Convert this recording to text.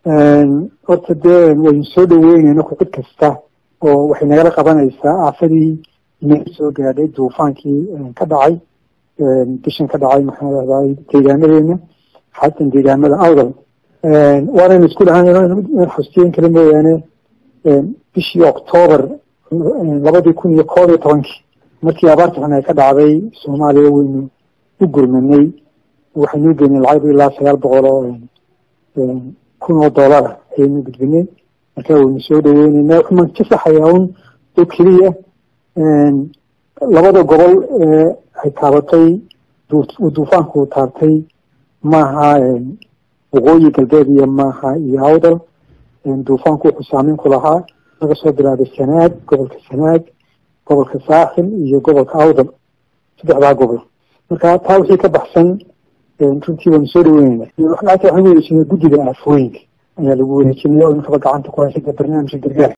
horta dee waynu soo dhaweyneyna ku cid kasta oo waxay nagala qabanaysaa aafadii inaga soo gaadhay duufaankii ka dhacay bishan ka dhacay maxaa lahday deegaanadeena xatan deegaamada awdal waanaynu isku dhahan xustiyen kale mooyaane bishii octoobar labadii kun iyo koob iyo tobankii markii abaarta xun ay ka dhacday soomaaliya waynu u gurmanay waxaynu geynay lacag ilaa sagaal boqol oo kun oo dollara ayaynu gudbinay marka waynu soo dhaweyneynaa waxumaan ka saxayaa un oo keliya labada gobol ee ay taabatay duufaanku taabtay maaha waqooyi galbeed iyo maaha iyo awdal duufaanku wuxuu saameyn ku lahaa laga soo bilaabay sanaag gobolka sanaag gobolka saaxil iyo gobolka awdal saddexdaa gobol marka taa wixii ka baxsan runtii waanu soo dhaweyneyna lacagta waxaan wareejinay guddiga aafooyinka ayaa lagu wareejinay oo inkaba gacanta ku haysa barnaamijka gargaar